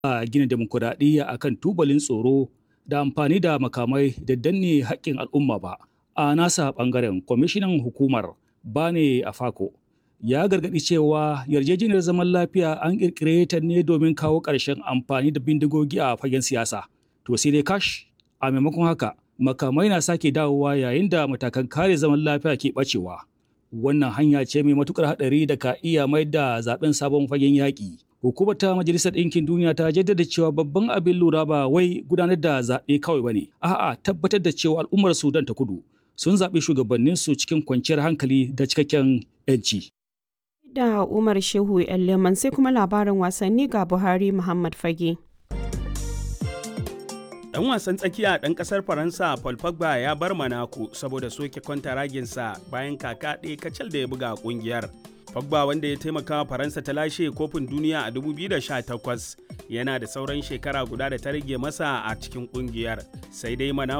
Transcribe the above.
a gina demokuraɗiyya akan tubalin tsoro da amfani da makamai da danne haƙƙin al'umma ba. A nasa ɓangaren kwamishinan hukumar Bane Afako ya gargaɗi cewa yarjejeniyar zaman lafiya an ƙirƙire ta ne domin kawo ƙarshen amfani da bindigogi a fagen siyasa. To sai dai kash a maimakon haka makamai na sake dawowa yayin da matakan kare zaman lafiya ke ɓacewa. Wannan hanya ce mai matuƙar haɗari da ka iya mai da zaben sabon fagen yaƙi. Hukumar ta Majalisar Ɗinkin Duniya ta jaddada cewa babban abin lura ba wai gudanar da zaɓe kawai ba ne, a'a tabbatar da cewa al'ummar Sudan ta kudu sun zaɓi shugabanninsu cikin kwanciyar hankali da cikakken 'yanci. Da Umar Shehu Leman sai kuma labarin wasanni ga Buhari Muhammad Fage. Dan wasan tsakiya ɗan ƙasar Faransa Paul Pogba ya bar Monaco saboda soke kwantaraginsa bayan kaka ɗaya kacal da ya buga ƙungiyar. Pogba wanda ya taimaka wa Faransa ta lashe kofin duniya a 2018 yana da sauran shekara guda da ta rage masa a cikin ƙungiyar. Sai dai Monaco